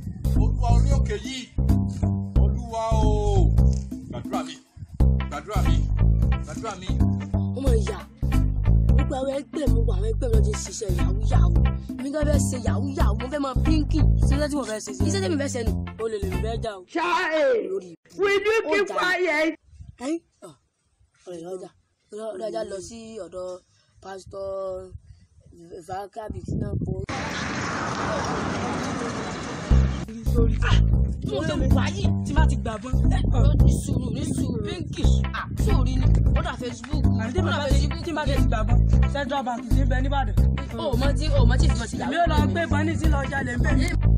olúwa orí òkè yìí olúwa o gbàdúrà mi gbàdúrà mi gbàdúrà mi. ọmọ ìyá gbogbo àwọn ẹgbẹ́ mi wà àwọn ẹgbẹ́ mi lọ́ọ́ ṣiṣẹ́ yahoo yahoo mi kàn fẹ́ ṣe yahoo yahoo mo fẹ́ mọ pínkì ṣiṣẹ́ tí mo fẹ́ ṣe iṣẹ́ tí mi fẹ́ ṣe ni o lè lè mi fẹ́ já o. Child, lórí will you keep Ọjà. quiet? ẹ̀yìn ọ̀rẹ́ ìyá ọjà ọ̀rẹ́ ọjà lọ sí ọ̀dọ̀ pásítọ̀ vakabi náà kó. mo ṣe wà yìí tí má ti gbà bọ́n. ní sùúrù ní sùúrù pínkì sóòrí ni ó dà facebook ó àti dà facebook tí bá ti gbà bọ́ central bank ti ń bẹ nìbàdàn. ó mọ tí ó mọ tí ìfimọ̀ sí mi yahoo. ò lọ gbé bọ́ní sí lọ jalè ń bẹ̀.